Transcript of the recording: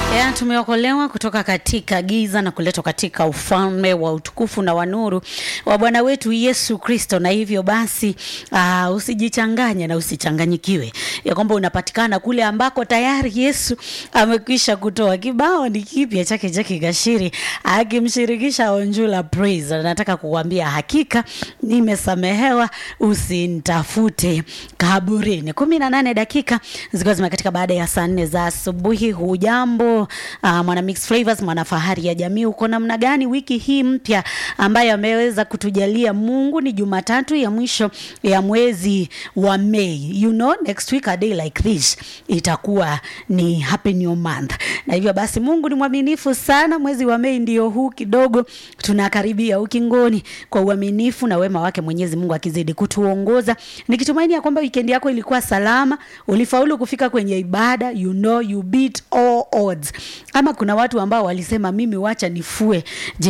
Ya, tumeokolewa kutoka katika giza na kuletwa katika ufalme wa utukufu na wa nuru wa Bwana wetu Yesu Kristo. Na hivyo basi, uh, usijichanganye na usichanganyikiwe ya kwamba unapatikana kule ambako tayari Yesu amekwisha kutoa. Kibao ni kipya chake Jackie Gashiri akimshirikisha Onjula Praise. Nataka kukuambia hakika nimesamehewa, usinitafute kaburini. kumi na nane dakika zikiwa zimekatika baada ya saa nne za asubuhi. Hujambo uh, mwana Mix Flavors, mwana fahari ya jamii, uko namna gani wiki hii mpya ambayo ameweza kutujalia Mungu? Ni Jumatatu ya mwisho ya mwezi wa Mei. You know, next week a day like this itakuwa ni happy new month, na hivyo basi Mungu ni mwaminifu sana. Mwezi wa Mei ndio huu kidogo tunakaribia ukingoni kwa uaminifu na wema wake Mwenyezi Mungu akizidi kutuongoza, nikitumaini ya kwamba weekend yako ilikuwa salama, ulifaulu kufika kwenye ibada, you know you beat all odds. Ama kuna watu ambao walisema mimi wacha nifue